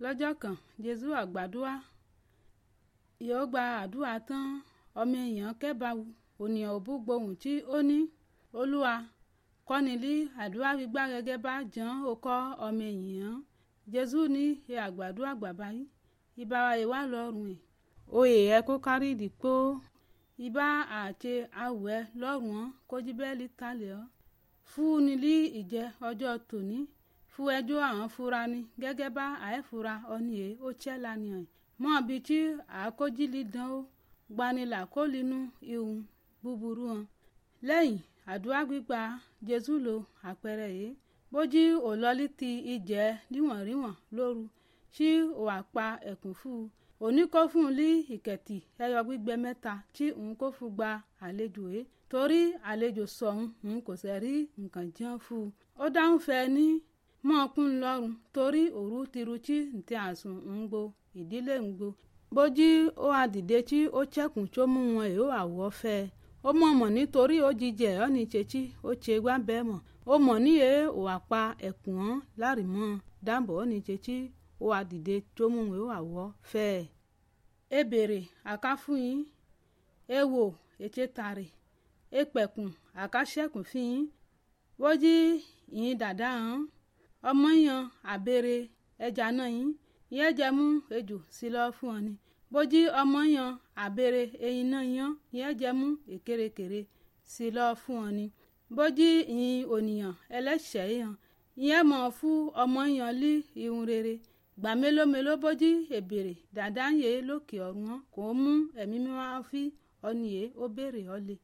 lọ́jọ́ kan jésù àgbàdua yóò gba àdúrà tán ọmọ èèyàn kẹ́bàáwù ònìyàn òbú gbohùn tí ó ní olúwa kọ́ni lí àdúrà gbígbà gẹ́gẹ́ bá jàn ó kọ́ ọmọ èèyàn jésù ní ẹ àgbàdua bàbá yìí ìbá wa ìwà lọ́rùn ẹ̀ oyè ẹ kó kárí ìdìpó ìbá àti awẹ́ lọ́rùn ọ́ kójú bẹ́ẹ̀lì talẹ̀ ọ́ fún ni lí ìjẹ́ ọjọ́ tòní fún ẹjọ́ àwọn fura ni gẹ́gẹ́ bá àẹ́fura ọ̀nì ẹ̀ ó tiẹ̀ lánìí mọ́ bí tí àkójílì dán ó gbanilà kó linú ihun búburú hàn lẹ́yìn àdúrà gbígbà jésù lo àpẹẹrẹ yìí bójú òlọ́lí ti ìjẹ́ níwọ̀nríwọ̀n lóru tí ò àpa ẹ̀kún fún un òní kó fún un lí ìkẹ̀tì ẹyọ gbígbẹ mẹ́ta tí òun kó fún gba àlejò yìí torí àlejò sọ̀hún òun kò sẹ̀ rí nǹkan jẹun fún un ó dáhùn fẹ́ ní mọ́ọ̀kún lọ́rùn torí òru tiru tí ntí àsùn ń gbo ìdílé ń gbo bójú ó àdìde tí ó chẹ́kùn tó mú wọn èó àwọ̀ fẹ́ ó mọ̀ mọ̀ nítorí ó jíjẹ ọ́ ní chetí ó ṣe gbá bẹ́ẹ̀ mọ̀ ó mọ̀ níye ò àpa ẹ̀kùn ọ́n láàrìmọ́ dáàbò ó ní chetí ó àdìde tó mú wọn èó àwọ̀ fẹ́ ẹ̀. ẹ bèrè àká fún yín ẹ wò ètè tààrè ẹ pẹ̀kùn àká ṣẹ́kùn fún yín bójú yín dàda hàn ọmọ yan àbèrè ẹja náà yín yẹn jẹ mú ejò sí lọ fún ọ ni bójú ọmọ yan àbèrè ẹyin náà yan yẹn jẹ mú èkérekère sí lọ fún ọ ni bójú ìyìn ònìyàn ẹlẹ́ṣẹ̀ yan yẹn mọ̀ fún ọmọ yan lí ihun rere gbà mélòó mélòó bójú èbèrè dàda ń yé lókè ọ̀run kò mú ẹ̀mí mímọ́ fi ọ nìyé ó béèrè ọ lé.